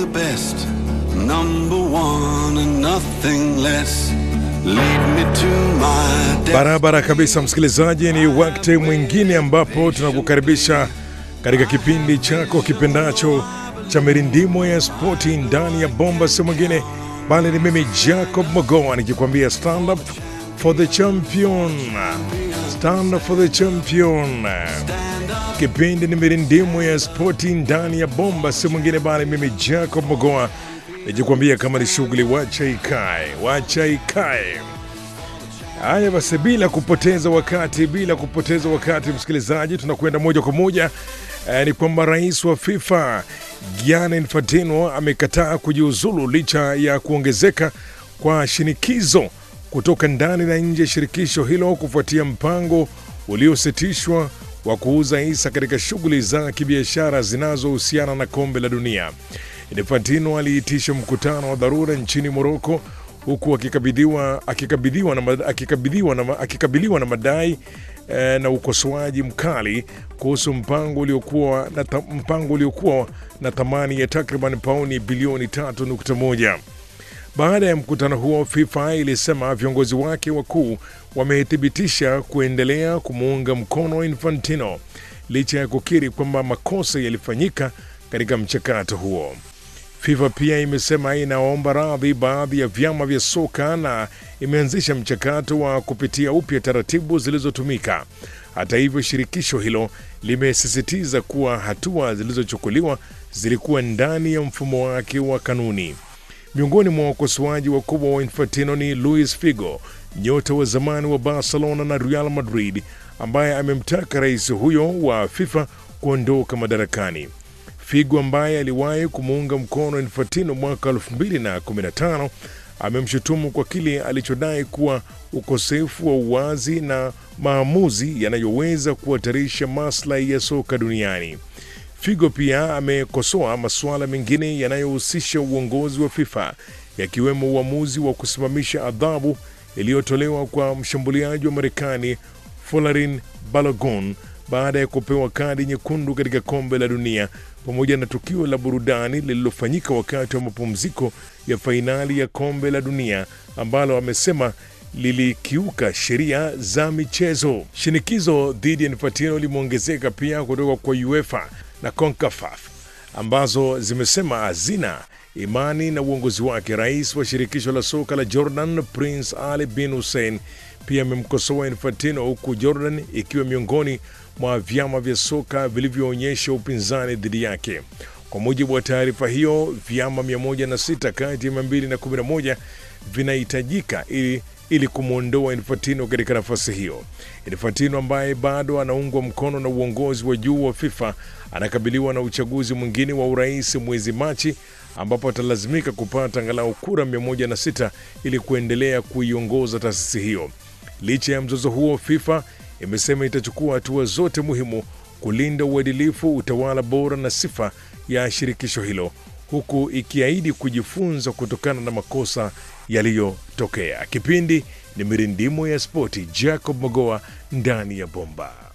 best, number one and nothing less. Lead me to my death. Barabara kabisa, msikilizaji, ni wakati mwingine ambapo tunakukaribisha katika kipindi chako kipendacho cha mirindimo ya spoti ndani ya bomba, si mwingine bali ni mimi Jacob Mogoa nikikwambia stand up for the champion, stand up for the champion. Kipindi ni mirindimo ya spoti ndani ya bomba, si mwingine bali mimi Jacob Mogoa nikikwambia kama ni shughuli, wacha ikae, wacha ikae. Haya basi, bila kupoteza wakati, bila kupoteza wakati, msikilizaji, tunakwenda moja kwa moja eh, ni kwamba rais wa FIFA Gianni Infantino amekataa kujiuzulu licha ya kuongezeka kwa shinikizo kutoka ndani na nje ya shirikisho hilo kufuatia mpango uliositishwa wa kuuza hisa katika shughuli za kibiashara zinazohusiana na kombe la dunia. Infantino aliitisha mkutano wa dharura nchini Moroko huku akikabidhiwa akikabidhiwa na, mad- akikabidhiwa na, ma- akikabiliwa na madai eh, na ukosoaji mkali kuhusu mpango uliokuwa na, ta- mpango uliokuwa na thamani ya takriban pauni bilioni 3.1. Baada ya mkutano huo, FIFA ilisema viongozi wake wakuu wamethibitisha kuendelea kumuunga mkono Infantino licha ya kukiri kwamba makosa yalifanyika katika mchakato huo. FIFA pia imesema inaomba radhi baadhi ya vyama vya soka na imeanzisha mchakato wa kupitia upya taratibu zilizotumika. Hata hivyo, shirikisho hilo limesisitiza kuwa hatua zilizochukuliwa zilikuwa ndani ya mfumo wake wa kanuni. Miongoni mwa wakosoaji wakubwa wa Infantino ni Luis Figo, nyota wa zamani wa Barcelona na Real Madrid, ambaye amemtaka rais huyo wa FIFA kuondoka madarakani. Figo ambaye aliwahi kumuunga mkono Infantino mwaka 2015 amemshutumu kwa kile alichodai kuwa ukosefu wa uwazi na maamuzi yanayoweza kuhatarisha maslahi ya soka duniani. Figo pia amekosoa masuala mengine yanayohusisha uongozi wa FIFA yakiwemo uamuzi wa kusimamisha adhabu iliyotolewa kwa mshambuliaji wa Marekani Folarin Balogun baada ya kupewa kadi nyekundu katika kombe la dunia pamoja na tukio la burudani lililofanyika wakati wa mapumziko ya fainali ya kombe la dunia ambalo amesema lilikiuka sheria za michezo. Shinikizo dhidi ya Infantino limeongezeka pia kutoka kwa UEFA na CONCACAF ambazo zimesema hazina imani na uongozi wake. Rais wa shirikisho la soka la Jordan, Prince Ali bin Hussein, pia amemkosoa Infantino, huku Jordan ikiwa miongoni mwa vyama vya soka vilivyoonyesha upinzani dhidi yake. Kwa mujibu wa taarifa hiyo, vyama 106 kati ya 211 vinahitajika ili ili kumwondoa Infantino katika nafasi hiyo. Infantino ambaye bado anaungwa mkono na uongozi wa juu wa FIFA anakabiliwa na uchaguzi mwingine wa urais mwezi Machi ambapo atalazimika kupata angalau kura 106 ili kuendelea kuiongoza taasisi hiyo. Licha ya mzozo huo, FIFA imesema itachukua hatua zote muhimu kulinda uadilifu, utawala bora na sifa ya shirikisho hilo huku ikiahidi kujifunza kutokana na makosa yaliyotokea. Kipindi ni mirindimo ya spoti, Jacob Mogoa ndani ya bomba.